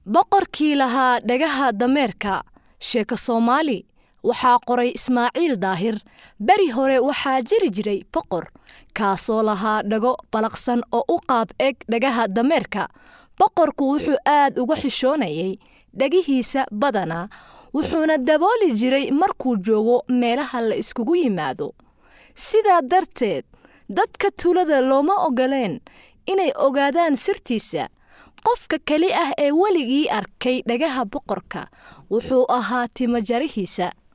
boqorkii lahaa dhagaha dameerka sheeko soomaali waxaa qoray ismaaciil daahir beri hore waxaa jiri jiray boqor kaasoo lahaa dhago balaqsan oo u qaab eg dhagaha dameerka boqorku wuxuu aad uga xishoonayay dhagihiisa badanaa wuxuuna dabooli jiray markuu joogo meelaha la iskugu yimaado sidaa darteed dadka tuulada looma ogoleen inay ogaadaan sirtiisa qofka keli ah ee weligii arkay dhagaha boqorka wuxuu ahaa timajarihiisa